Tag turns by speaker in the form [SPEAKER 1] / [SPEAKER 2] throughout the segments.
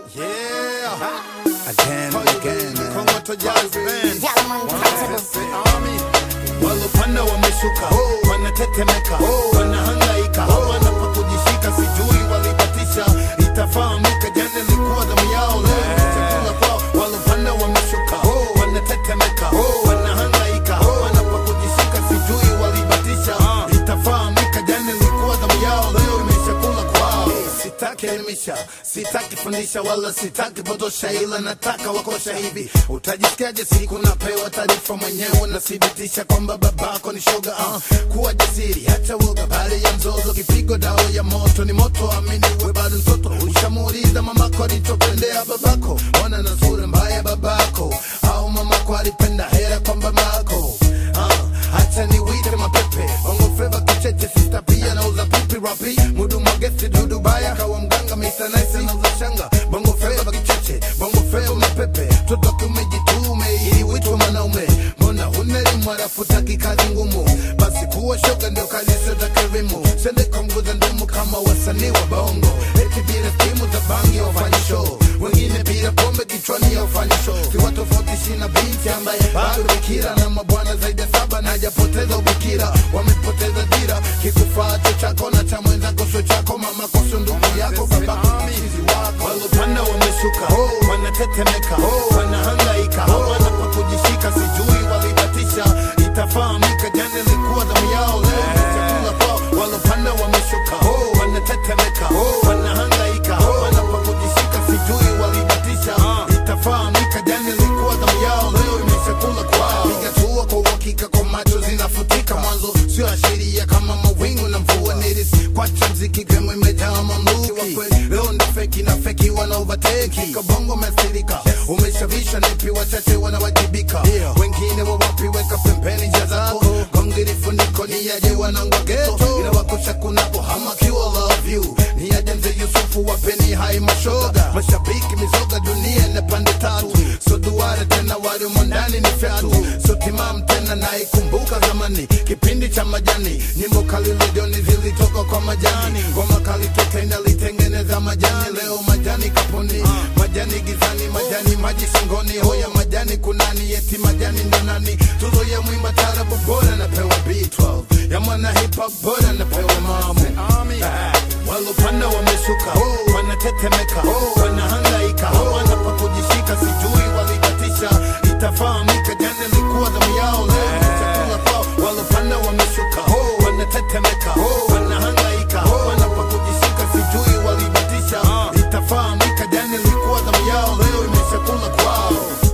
[SPEAKER 1] Yeah.
[SPEAKER 2] Again and again, man.
[SPEAKER 1] Kongoto Jazz Band.
[SPEAKER 3] Gentlemen, comfortable.
[SPEAKER 1] Sisi Army. Walopanda wameshuka, wanatetemeka, wanahangaika, hawana pa kujishika, sijui walibatisha, itafahamika jana ilikuwa damu yao, leo ni chakula kwao. Walopanda wameshuka, wanatetemeka, wanahangaika, hawana pa kujishika, sijui walibatisha, itafahamika jana ilikuwa damu yao, leo ni chakula kwao. Sitaki elimisha, sitaki fundisha, wala sitaki potosha, ila nataka wakosha hivi. Utajisikiaje siku napewa taarifa mwenyewe, nathibitisha kwamba babako ni shoga. Uh, kuwa jasiri, hata woga bali ya mzozo, kipigo dawa ya moto ni moto, amini we bado mtoto. Ushamuuliza mamako alichopendea babako, ona na sura mbaya babako, au mamako alipenda hera kwa babako. Uh, hata niwite mapepe bongo fleva kicheche sista pia nauza pipi rapi mudu magesi dudu baya kawa mganga mita nice nauza shanga bongo fleva kicheche bongo fleva mapepe tutoke umejitume ili witwe mwanaume mbona huna elimu alafu taki kazi ngumu basi kuwa shoga ndio kalisa za kerimu sende konguza ndumu kama wasanii wa bongo eti bila timu za bangi wafanye show wengine bila pombe kichwani wafanye show siwa tofautishi na binti ambaye bado bikira na mabwana zaidi ya saba na hajapoteza ubikira wamepoteza dira kikufacho chako na cha mwenzako sio chako mama koso ndugu yako babako mchizi wako walopanda wameshuka wanatetemeka wanahangaika hawana pa kujishika sijui walibatisha itafahamika jana ilikuwa damu yao leo ni chakula kwao walopanda wameshuka wanatetemeka wanahangaika hawana pa kujishika sijui walibatisha itafahamika jana ilikuwa damu yao leo ni chakula kwao piga tua kwa uhakika kwa macho zinafutika mwanzo sio ashiria kama mawingu na mvua nilis kwacha mziki gemu imejaa mamluki wa kweli leo ndo feki na feki wanaovateki kabongo mesirika umeshavisha nipi wachache wanawajibika wengine wawapi weka pembeni njia zako gongirifuniko ni yaje wanangwa geto inawakusha kunapo hamakiwa love you ni yaje mzee yusufu wapeni hai mashoga mashabiki mizoga dunia na pande tatu so duara tena walimo ndani ni fyatu so timam tena naikumbuka zamani kipindi cha majani nyimbo kali redioni zilitoka kwa majani ngoma kali toka inalitengeneza majani leo majani kapuni majani gizani majani maji shingoni hoya majani kunani eti majani ndo nani tuzo ya mwimba tarabu bora napewa B12 ya mwana hip hop bora napewa mamu walopanda wameshuka wanatetemeka wanahangaika hawana pa kujishika sijui walibatisha itafahamika jana ilikuwa damu yao leo ni chakula kwao walopanda wameshuka wanatetemeka wanahangaika hawana pa kujishika sijui walibatisha itafahamika jana ilikuwa damu yao leo imeshakula kwao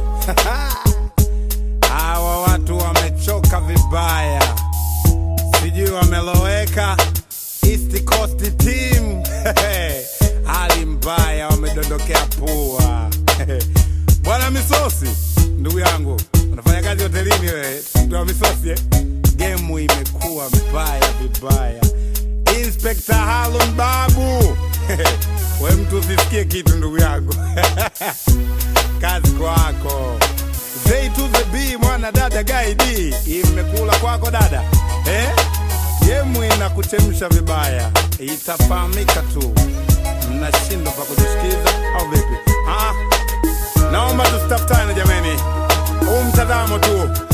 [SPEAKER 2] Hawa watu wamechoka vibaya, sijui wameloweka. East Coast team hali mbaya, wamedondokea pua. Bwana Misosi, ndugu yangu, unafanya kazi hotelini wewe, mtu wa Misosi eh? Gemu imekuwa mbaya vibaya. Inspector Harun Babu we mtu usisikie kitu ndugu yangu kazi kwako Zay to the B mwana dada gaidi imekula kwako dada eh? Gemu inakuchemsha vibaya, itafahamika tu. Mnashindwa pa kujisikiza au vipi? Ah, naomba tusitafutane jameni, huu mtazamo tu